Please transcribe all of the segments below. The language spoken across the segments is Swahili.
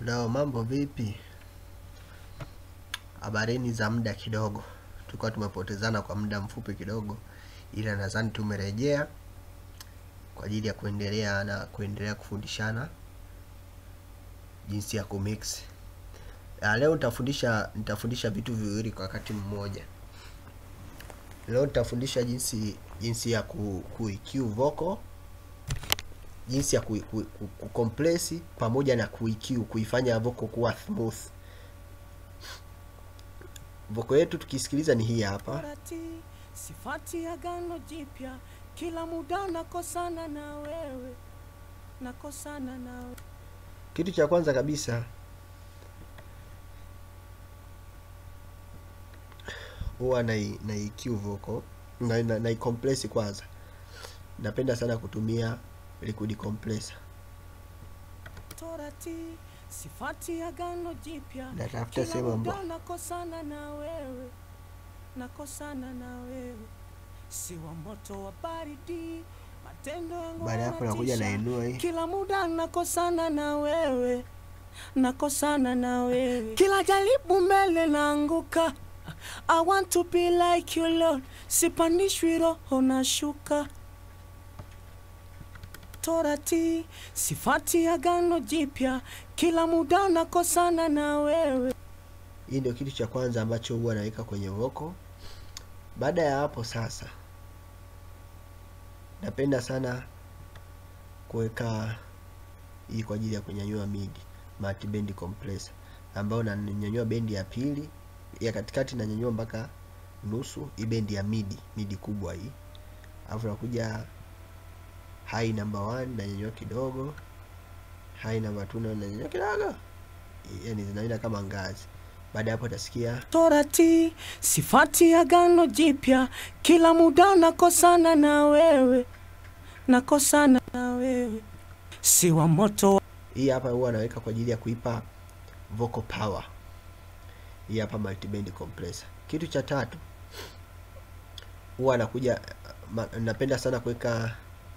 Leo mambo vipi? Habarini za muda kidogo, tulikuwa tumepotezana kwa muda mfupi kidogo, ila nadhani tumerejea kwa ajili ya kuendelea na kuendelea kufundishana jinsi ya kumix. Ah, Leo nitafundisha nitafundisha vitu viwili kwa wakati mmoja. Leo nitafundisha jinsi jinsi ya ku, ku EQ vocal, jinsi ya ku, ku, ku, ku compress pamoja na ku EQ kuifanya vocal kuwa smooth. Vocal yetu tukisikiliza ni hii hapa. Torati, sifati agano jipya, kila muda nakosana na wewe, nakosana na wewe. Kitu cha kwanza kabisa huwa na na EQ vocal na, na, na compress kwanza. Napenda sana kutumia liquid compressor. Torati, sifati agano jipya, Natafuta kila sehemu muda ambayo nakosana na wewe, nakosana na wewe, si wa moto wa baridi, matendo yangu baada ya hapo nakuja yanatisha. nainua hii. kila muda nakosana na wewe nakosana na wewe kila jaribu mbele naanguka I want to be like you Lord sipandishwi roho nashuka torati sifati agano jipya kila muda nakosana na wewe Hii ndio kitu cha kwanza ambacho huwa naweka kwenye vocal. Baada ya hapo sasa, napenda sana kuweka hii kwa ajili ya kunyanyua midi multi band compressor, ambayo nanyanyua bendi ya pili, ya katikati nanyanyua mpaka nusu, hii bendi ya midi midi kubwa hii, alafu nakuja high number one nanyanyua kidogo, high number two nayo nanyanyua kidogo, yani zinaenda kama ngazi. Baada ya hapo utasikia torati sifati agano jipya kila muda nakosana na wewe nakosana na wewe si wa moto hii hapa huwa naweka kwa ajili ya kuipa vocal power. Hii hapa multiband compressor. Kitu cha tatu huwa nakuja ma, napenda sana kuweka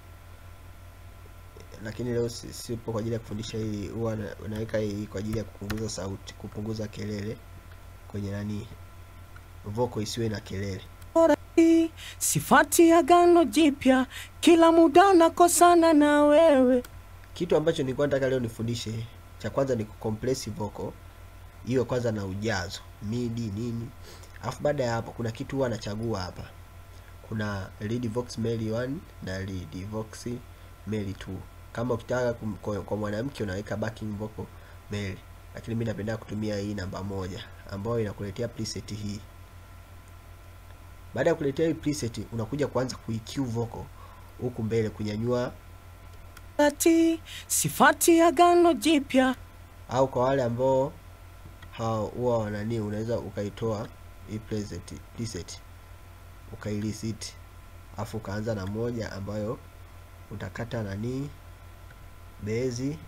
lakini leo si- sipo kwa ajili ya kufundisha hii. Huwa na- naweka hii kwa ajili ya kupunguza sauti, kupunguza kelele kwenye nani, vocal isiwe na kelele. torati sifati agano jipya kila muda nakosana na wewe Kitu ambacho nilikuwa nataka leo nifundishe, cha kwanza ni kucompress vocal iwe kwanza na ujazo midi nini, alafu baada ya hapo kuna kitu huwa nachagua hapa. Kuna lead vox male 1 na lead vox male 2. Kama ukitaka kum- kwa, kwa mwanamke unaweka backing vocal male, lakini mimi napenda kutumia hii namba moja ambayo inakuletea preset hii. Baada ya kuletea hii preset, unakuja kuanza ku-EQ vocal huku mbele kunyanyua torati sifati agano jipya au kwa wale ambao hao huwa wanani, unaweza ukaitoa hii preset preset ukaireset, afu ukaanza na moja ambayo utakata nani bezi,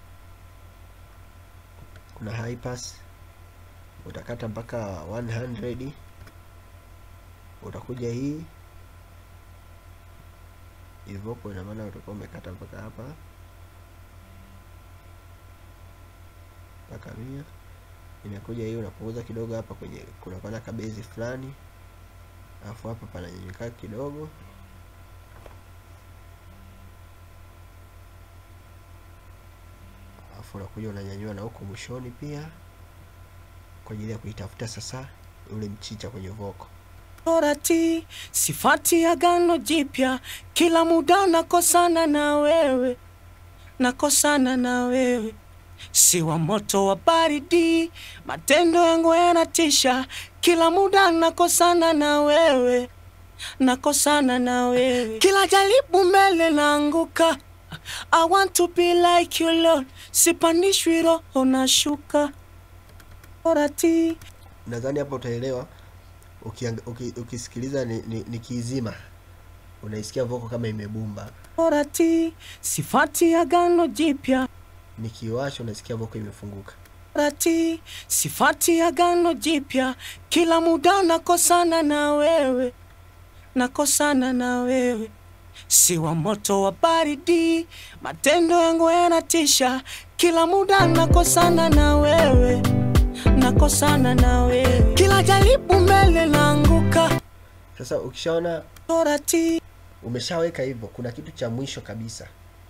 kuna high pass utakata mpaka 100 utakuja hii hivyo, kwa ina maana utakuwa umekata mpaka hapa mpaka mia inakuja hiyo, unapunguza kidogo hapa kwenye kuna pana kabezi fulani, alafu hapa pananyanyuka kidogo, alafu unakuja unanyanyua na huko mwishoni pia, kwa ajili ya kuitafuta sasa ule mchicha kwenye voko. torati sifati agano jipya kila muda nakosana na wewe nakosana na wewe si wa moto wa baridi matendo yangu yanatisha kila muda nakosana na wewe nakosana na wewe kila jaribu mbele naanguka I want to be like you Lord sipandishwi roho nashuka torati Nadhani hapa utaelewa ukiang, uki, ukisikiliza ni, ni, ni kiizima unaisikia voko kama imebumba, torati sifati agano jipya nikiwasha unasikia voko imefunguka. torati sifati agano jipya kila muda nakosana na wewe nakosana na wewe si wa moto wa baridi, matendo yangu yanatisha, kila muda nakosana na wewe, nakosana na wewe, kila jaribu mbele naanguka Sasa ukishaona torati umeshaweka hivyo, kuna kitu cha mwisho kabisa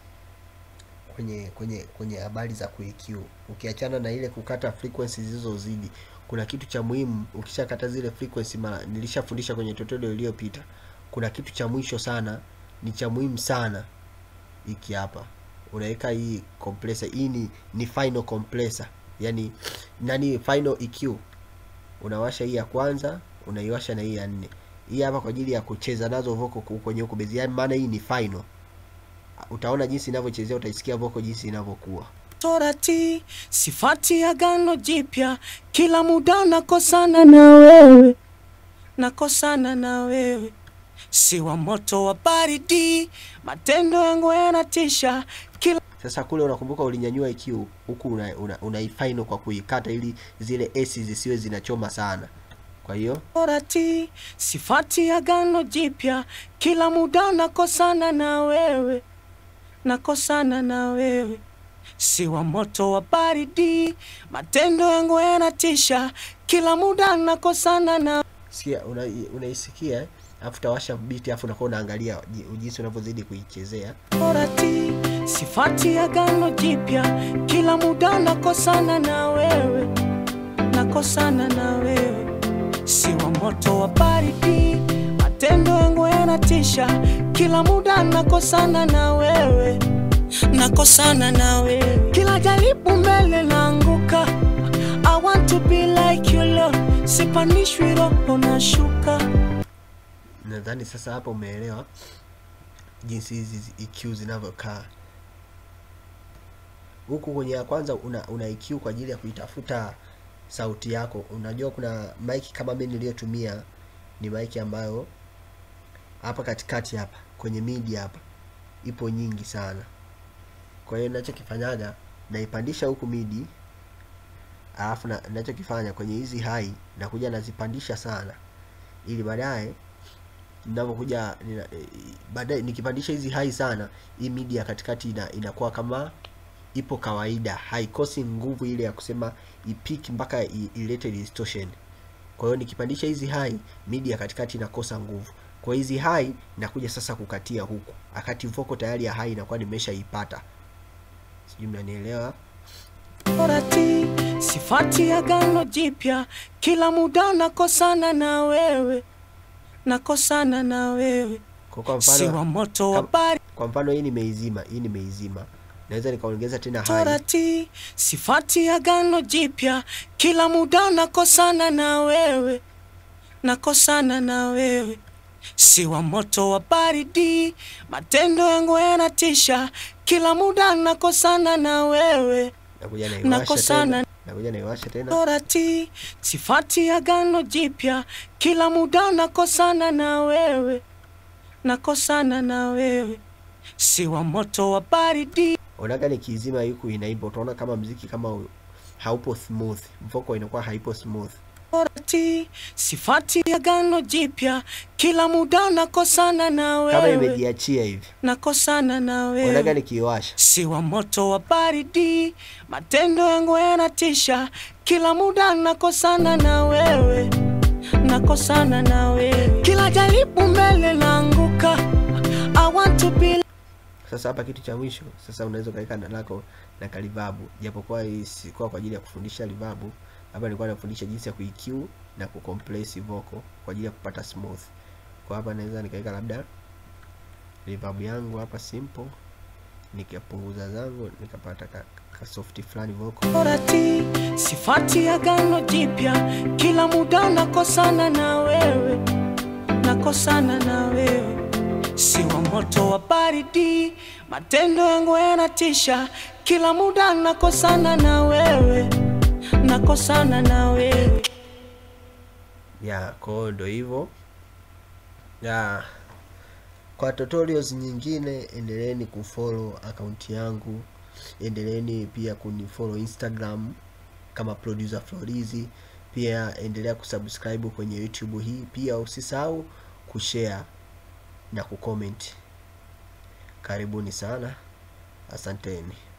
kwenye kwenye kwenye habari za QAQ, ukiachana na ile kukata frequency zilizozidi, kuna kitu cha muhimu. Ukishakata zile frequency, mara nilishafundisha kwenye tutorial iliyopita, kuna kitu cha mwisho sana, ni cha muhimu sana. Hiki hapa unaweka hii compressor. Hii ni, ni final compressor, yani nani, final EQ. Unawasha hii ya kwanza, unaiwasha na hii ya nne. Hii hapa kwa ajili ya kucheza nazo vocal ku- kwenye huko bezi, yani maana hii ni final. Utaona jinsi inavyochezea, utaisikia vocal jinsi inavyokuwa. torati, sifati agano jipya, kila muda nakosana na wewe, nakosana na wewe, si wa moto wa baridi, matendo yangu yanatisha, kila Sasa kule unakumbuka ulinyanyua EQ huku una, una, unaifinal kwa kuikata ili zile S zisiwe zinachoma sana. Kwa hiyo torati, sifati agano jipya, kila muda nakosana na wewe, nakosana na wewe, si wa moto wa baridi, matendo yangu yanatisha, kila muda nakosana na sikia una, unaisikia eh? Alafu utawasha beat alafu unakuwa unaangalia ji- jinsi unavyozidi kuichezea. torati, sifati agano jipya, kila muda nakosana na wewe, nakosana na wewe, si wa moto wa baridi, matendo yangu yanatisha, kila muda nakosana na wewe, nakosana na wewe, kila jaribu mbele naanguka. I want to be like you Lord, sipandishwi roho nashuka. Nadhani sasa hapa umeelewa jinsi hizi zi- EQ zinavyokaa. Huku kwenye ya kwanza una, una EQ kwa ajili ya kuitafuta sauti yako. Unajua kuna mic kama mimi niliyotumia ni mic ambayo hapa katikati hapa kwenye midi hapa ipo nyingi sana. Kwa hiyo ninachokifanyaga naipandisha huku midi, alafu na- ninachokifanya kwenye hizi high nakuja nazipandisha sana, ili baadaye ninavyokuja nina, eh, baadaye nikipandisha hizi high sana, hii midi ya katikati ina, inakuwa kama ipo kawaida, haikosi nguvu ile ya kusema ipiki mpaka i- ilete distortion. Kwa hiyo nikipandisha hizi high, midi ya katikati inakosa nguvu. Kwa hizi high nakuja sasa kukatia huku, akati vocal tayari ya high inakuwa nimeshaipata. Sijui mnanielewa? torati, sifati agano jipya, kila muda nakosana na wewe, nakosana na wewe, Kwa, kwa si wa mfano moto wa kam- bari kwa mfano hii nimeizima, hii nimeizima, naweza nikaongeza tena high. torati, sifati agano jipya, kila muda nakosana na wewe, nakosana na wewe, si wa moto wa baridi, matendo yangu yanatisha, kila muda nakosana na wewe, Nakuja naiwasha nakosana tena, nakuja naiwasha tena. torati, sifati agano jipya, kila muda nakosana na wewe, nakosana na wewe, si wa moto wa baridi, Unaga nikiizima huku inaimba, utaona kama mziki kama u- haupo smooth, vocal inakuwa haipo smooth. torati, sifati agano jipya, kila muda nakosana na Kama wewe, imejiachia hivi, nakosana na unaga wewe, nikiiwasha si wa moto wa baridi, matendo yangu yanatisha, kila muda nakosana na wewe, nakosana na wewe, kila jaribu mbele naanguka. I want to be Sasa hapa kitu cha mwisho, sasa unaweza ukaweka na lako na kalivabu, japokuwa hii sikuwa kwa ajili ya kufundisha livabu, hapa nilikuwa nafundisha jinsi ya kuEQ na kucompress vocal kwa ajili ya kupata smooth. Kwa hapa naweza nikaweka labda reverb yangu hapa simple, nikapunguza zangu nikapata ka, ka soft fulani vocal. torati, sifati agano jipya, kila muda nakosana na wewe, nakosana na wewe, si wa moto wa baridi, matendo yangu yanatisha, kila muda nakosana na wewe, nakosana na wewe. ya kwa hiyo ndo hivyo ya kwa tutorials nyingine endeleeni kufollow akaunti yangu endeleeni pia kunifollow instagram kama producer florizi pia endelea kusubscribe kwenye youtube hii pia usisahau kushare na kucomment Karibuni sana, asanteni.